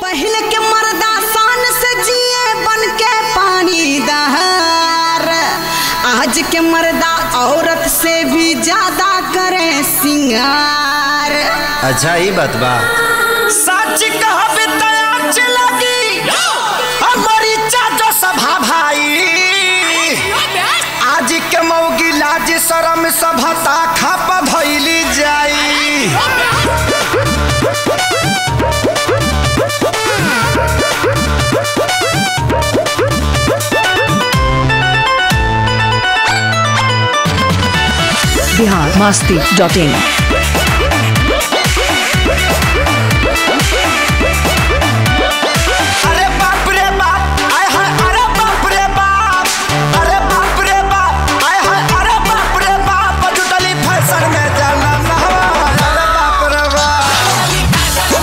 पहले के मर्दा शान से जिए बन के पानी दहार आज के मर्दा औरत से भी ज्यादा करे सिंगार अच्छा ही बात बा सच कहबे तया लगी हमारी चाचो सभा भाई आज के मौगी लाज शरम सभता खप धैली जाई बिहार मस्ती डॉट इन अरे बाप रे बाप आय हाय अरे बाप रे बाप अरे बाप रे बाप आय हाय अरे बाप रे बाप जुटली फैशन में जाना नहवा अरे बाप रे बाप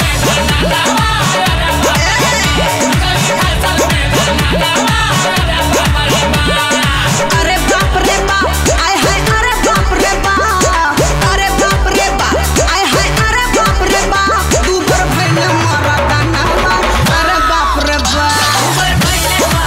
अरे बाप रे बाप आय हाय अरे बाप रे बाप अरे बाप रे बाप आय हाय अरे बाप रे बाप तू पर भइल मरदा नहवा अरे बाप रे बाप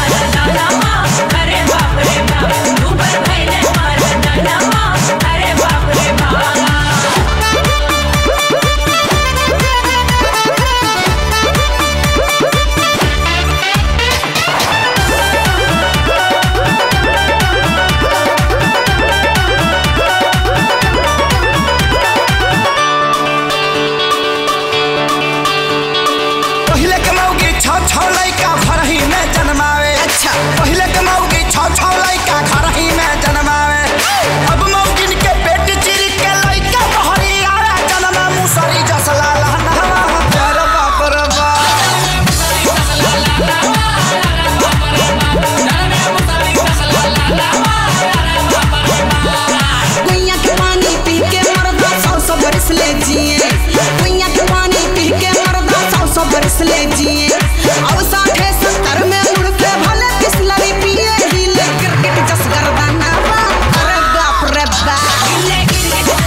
पहिले के मौगी छ छ लइका घर ही में जन्मावे अच्छा। पहिले के मौगी छ छ लइका घर ही में जन्मावे अब मौगिन के पेट चिर के लइका बहरी आया जन्मा मुसरी जसला लहना अरे बाप रे बाप कुइया के पानी पी के मरदा सौ सौ बरस ले जिए कुइया के पानी पी के मरदा सौ सौ बरस ले जिए अब साठे सत्तर में मुड़ के भले बिस्लरी पिए हिले क्रिकेट जस गर्दाना बा अरे बाप रे बाप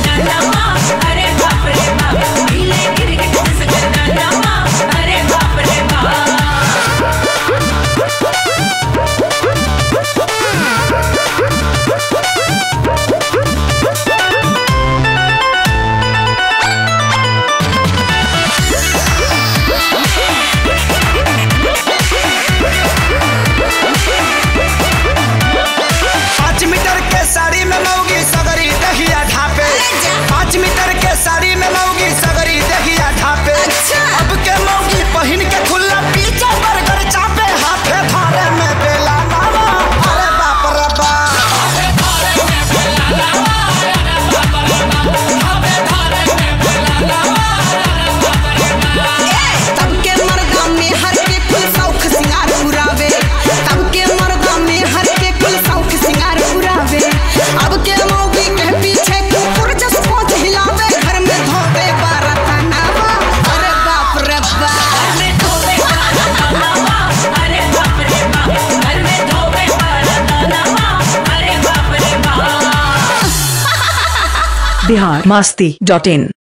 पाँच मीटर के साड़ी में मौगी सगरी दहिया ढापे पाँच मीटर के साड़ी में मौगी सगरी दहिया ढापे अच्छा। अब के मौगी पहन के खुला पीछे बर्गर चापे हाथे धारे में बेला नामा अरे बाप रे बाप तब के मर्दा में हर के कुल शौक सिंगार उड़ावे तब के मर्दा में हर के कुल शौक सिंगार उड़ावे अब के मौगी के पीछे कुकुर जस पहुंच हिलावे घर में धोबे बारताना अरे बाप रे बाप बिहार मस्ती डॉट इन